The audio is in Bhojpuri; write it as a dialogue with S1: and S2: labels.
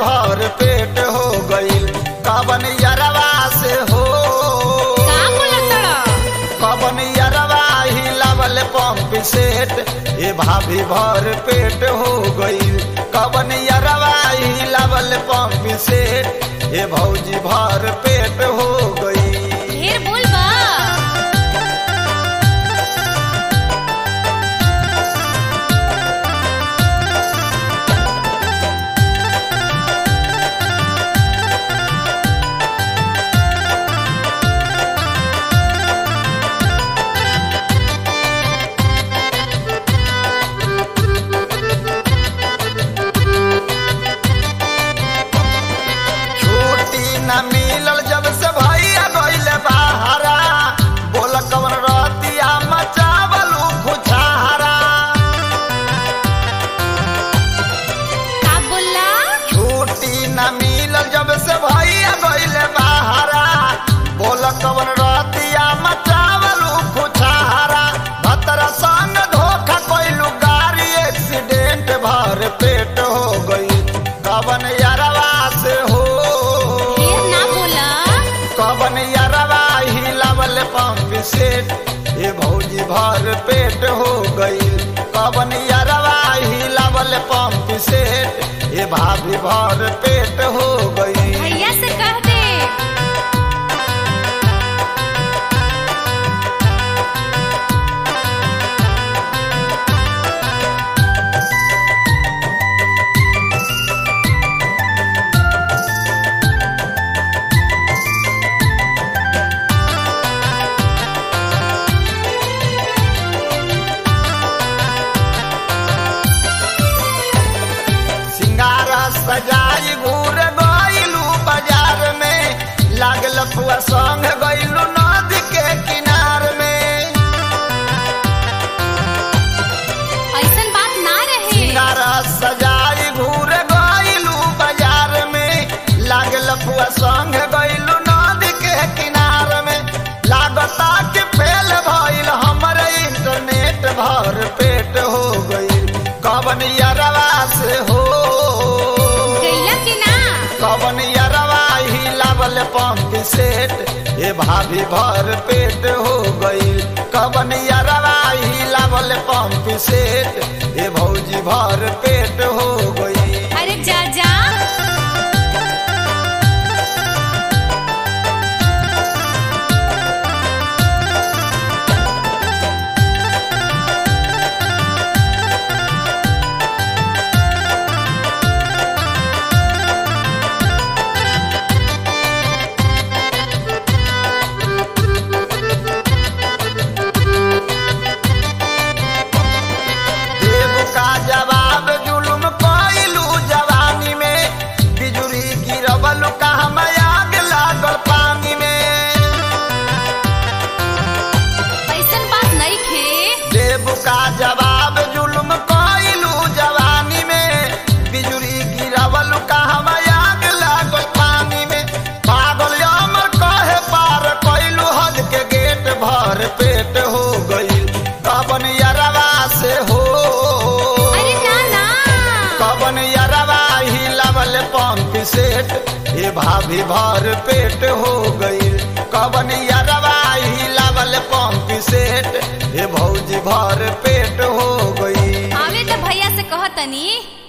S1: भर पेट हो गईल कवन यरवा से हो
S2: का बोलतड़
S1: कवन यरवा हिलावल पंप सेट ए भाभी भर पेट हो गईल कवन यरवा हिलावल पंप सेट ए भौजी भर पेट हो गई
S2: ढेर बोल बा
S1: छुट्टी न मिलल जब से भैया गईल बाहरा बोल कवन रतिया मचावल खुछारा
S2: का बोला
S1: छुट्टी न मिलल जब से भैया गईल बाहरा बोल कवन रतिया मचावल खुछारा भतरा संग धोखा कइलू गाड़ी एक्सीडेंट भर पेट हो गई कवन यारवा से हो
S2: ढेर ना बोला
S1: कवन यरवा हिलावल पंप सेट ए भौजी भर पेट हो गई कवन यरवा हिलावल पंप सेट ए भाभी भर पेट हो गई
S2: भैया से कह दे
S1: सिंगारा सजाई घूर गइलू बाजार में लागल फुआ संग गइलू नदी के किनार में
S2: ऐसन बात ना रहे
S1: सिंगारा सजाई घूर गइलू बाजार में लागल फुआ संग गइलू नदी के किनार में लागता कि फेल भइल हमर इंटरनेट भर पेट हो गइल कवन यरवा से हो
S2: गैला कि ना
S1: कवन यरवा हिलावल पंप सेट ए भाभी भर पेट हो गइल कवन यरवा हिलावल पंप सेट ए भौजी भर पेट हो गई
S2: अरे जा जा
S1: देव का जवाब जुलुम कइलू जवानी में बिजुरी गिरवल का आग लागल पानी में
S2: ऐसन बात नहीं खे
S1: देव का जवाब जुलुम कइलू जवानी में बिजुरी गिरवल का आग लागल पानी में पागल अमर कहे पार कइलू हद के गेट भर पेट हो गइल कवन यरवा से हो
S2: अरे ना ना
S1: कवन यरवा हिलावल पंप सेट ए भाभी भर पेट हो गई कवन यरवा हिलावल पंप सेट ए भौजी भर पेट हो गई
S2: आवे तो भैया से कह तनी